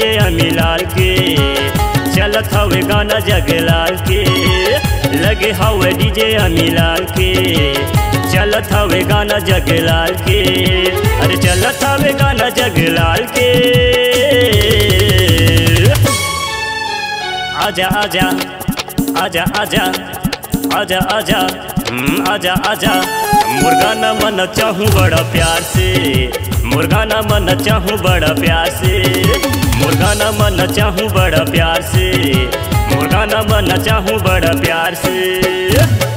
DJ अमिलाल के चलत हवे गाना जगलाल के लगे हवे डीजे अमिलाल के चलत हवे गाना जगलाल के अरे चलत हवे गाना जगलाल के आजा आजा आजा आजा आजा आजा हम्म, आजा आजा मुर्गा न मन चाहूँ बड़ा प्यार से मुर्गा न मन चाहूँ बड़ा प्यार से मुर्गा न मन चाहूँ बड़ा प्यार से मुर्गा न मन चाहूँ बड़ा प्यार से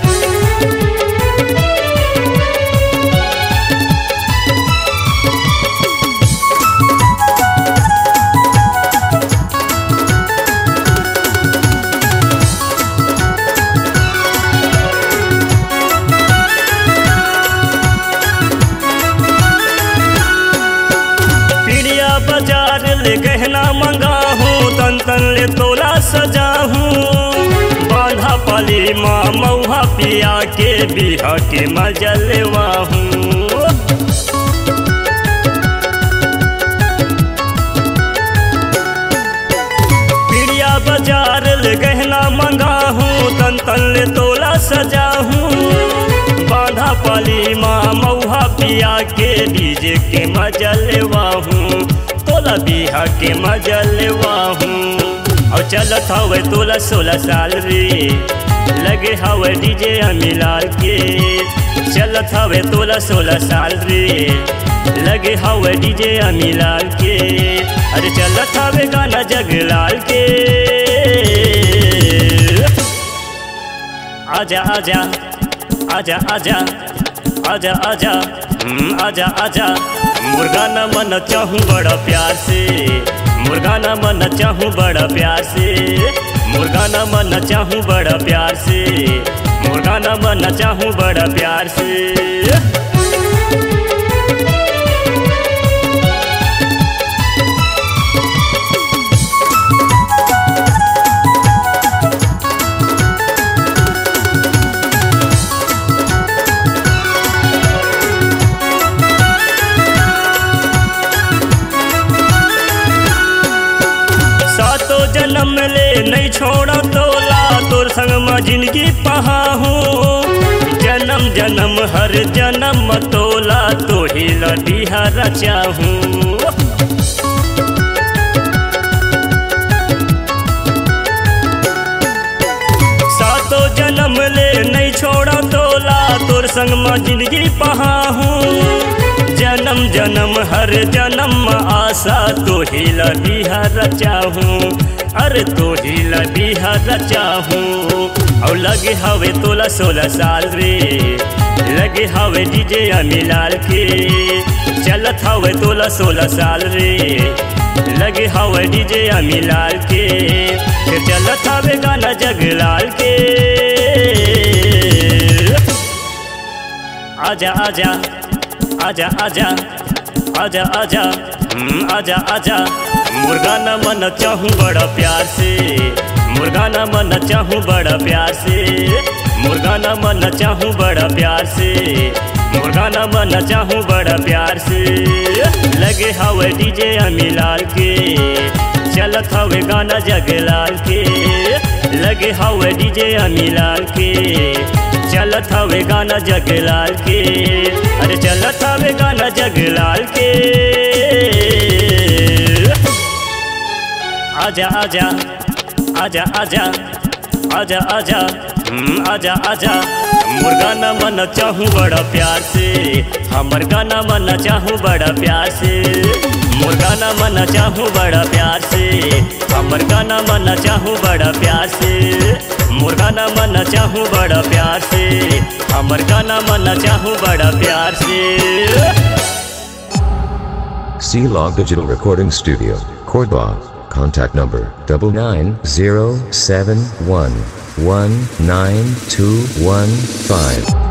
पीड़िया बाजार ले गहना मंगाहूँ तन तन ले तोला सजाहूँ बांधा पाली माँ मऊहा पिया के बिहा के मजल लेवाहूँ पीड़िया बाजार ले गहना मंगाहूँ तन तन ले तोला सजाहूँ बांधा पाली माँ मऊहा पिया के डीजे के मजा लेवाहूँ तोला बिहा के मजा लेवाहूँ और चलत हवे तोला सोलह साल रे लगे हवे डीजे अमिलाल के चलत हवे तोला सोलह साल रे लगे हवे डीजे अमिलाल के अरे चलत हवे गाना जगलाल के आजा आजा आजा आजा आजा आजा हम्म, आजा आजा मुर्गा न मन चाहूँ बड़ा प्यार से मुर्गा न मन चाहूँ बड़ा प्यार से मुर्गा न मन चाहूँ बड़ा प्यार से मुर्गा न मन चाहूँ बड़ा प्यार से सातो जन्म ले नहीं छोड़ा तोला तोर संग में जिंदगी पहाहू जन्म जन्म हर जन्म तोला तो ही लडिहा रचाहूँ सातो जन्म ले नहीं छोड़ा तोला तोर संग में जिंदगी पहाहूँ जन्म जन्म हर जन्म आशा तो ही लबिहा रचाहूँ अरे तो ही लबिहा रचाहूँ और लगे हवे तोला सोलह साल रे लगे हवे डीजे अमिलाल के चलत हवे तोला सोलह साल रे लगे हवे डीजे अमिलाल के फिर चलत हवे गाना जगलाल के आजा आजा आजा आजा आजा आजा हम्म, आजा आजा मुर्गा न मन चाहूँ बड़ा प्यार से मुर्गा न मन चाहूँ बड़ा प्यार से मुर्गा न मन चाहूँ बड़ा प्यार से मुर्गा न मन चाहूँ बड़ा प्यार से लगे हवे डीजे अमिलाल के चलत हवे गाना जगलाल के लगे हवे डीजे अमिलाल के चलत हवे गाना जगलाल के अरे चलत हवे गाना जगलाल के आजा आजा आजा आजा आजा आजा हम्म, आजा आजा मुर्गा न मन चाहूँ बड़ा प्यार से हमर गाना मन चाहूँ बड़ा प्यार से मुर्गा न मन चाहूँ बड़ा प्यार से हमर गाना मन चाहूँ बड़ा प्यार से मुर्गा न मन चाहूँ बड़ा प्यार से हमर गाना मन चाहूँ बड़ा प्यार से C Log Digital Recording Studio, Cordoba. Contact number double nine zero seven one one nine two one five.